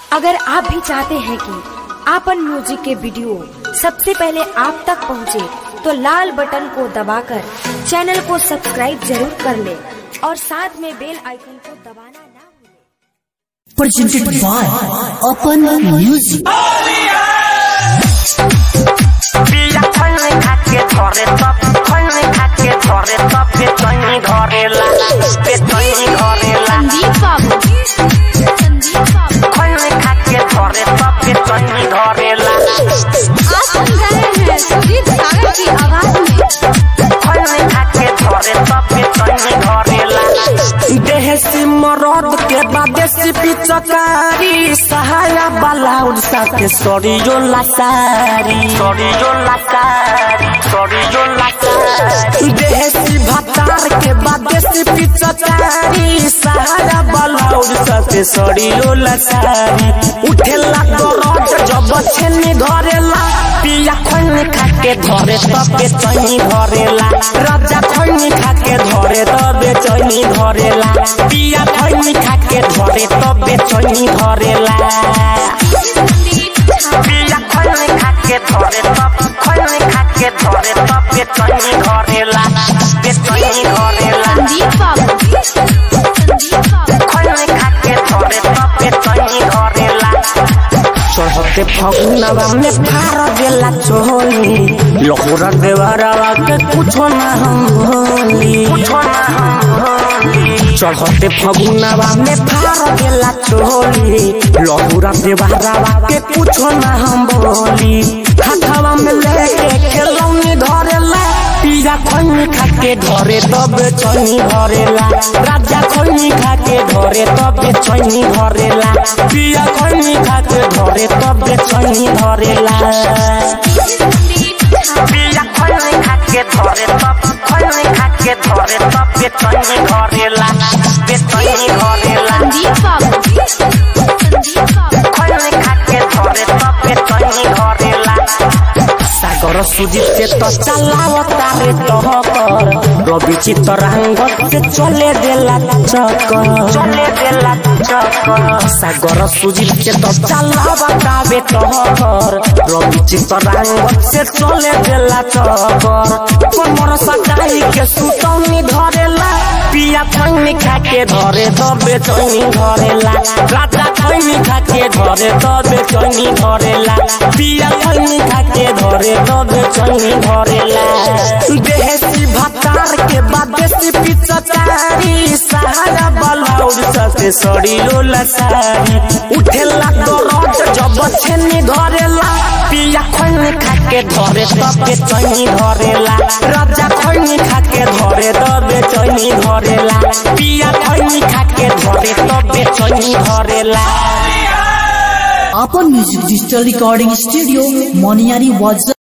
अगर आप भी चाहते हैं कि आपन म्यूजिक के वीडियो सबसे पहले आप तक पहुंचे, तो लाल बटन को दबाकर चैनल को सब्सक्राइब जरूर कर ले और साथ में बेल आइकन को दबाना ना भूलें। presented by Open Music. बिया खैनी खाके धरे तब खैनी खाके धरे तब बेचैनी धरेला बेचैनी धरेला संदीप बाबू संदीप बाबू खैनी खाके धरे तब बेचैनी धरेला आप सुन रहे हैं सुजीत सागर की आवाज में खैनी खाके धरे तब बेचैनी धरेला देहसी मरद के बादेसी पिचकारी सहाया बालाउड साथे सरियो लासारी सरियो लासारी सरियो लासारी देहसी भतार के बादेसी पिचकारी सहाया बालाउड साथे सरियो लासारी उठेला दरद जब छेनी धरेला पिया खैनी खाके धरे तबे चैनी धरेला राजा खैनी खाके धरे तबे चैनी धरेला पिया खैनी खाके धरे तबे चैनी धरेला पिया खैनी खाके धरे तब खैनी खाके धरे तबे चैनी धरेला बे चैनी धरेला संदीप बाबू संदीप बाबू खैनी खाके धरे तबे चैनी धरेला चढ़ते फगुनवा में फार देला चोली लहुरा देवरवा के कुछो ना हम भोली कुछो ना हम भोली चढ़ते फगुनवा में फार देला चोली लहुरा देवरवा के कुछो ना हम बोली हाथवा में लेके खेलौनी धरेला पिया खैनी खाके धरे तब चैनी धरेला राजा खैनी खाके धरे तब चैनी धरेला पिया खैनी खाके धरे तब चैनी धरेला पिया खैनी खाके धरे तब खैनी खाके धरे तब चैनी धरेला चैनी धरेला संदीप बाबू संदीप बाबू खैनी खाके धरे तब चैनी धरेला सागर सुजित से तो चलावता रे तहकर रवि चितरांग से चले देला चक्कर चले देला चक्कर सागर सुजित से तो चलावता रे तहकर रवि चितरांग से चले देला चक्कर कमर सटाई के सुतौनी धरेला पिया खैनी खाके धरे तबे चैनी धरेला राजा खैनी खाके धरे तबे चैनी धरेला पिया खैनी खाके धरे तबे चैनी धरेला देहसी भतार के बादेसी पिचकारी सहारा बलाउड ससे सड़िलो लसारी उठेला दरद जब छेनी धरेला पिया खैनी खाके धरे तबे चैनी धरेला राजा खैनी खाके धरे तबे चैनी धरेला पिया खैनी खाके धरे तबे चैनी धरेला Open Music Digital Recording Studio, Moniari was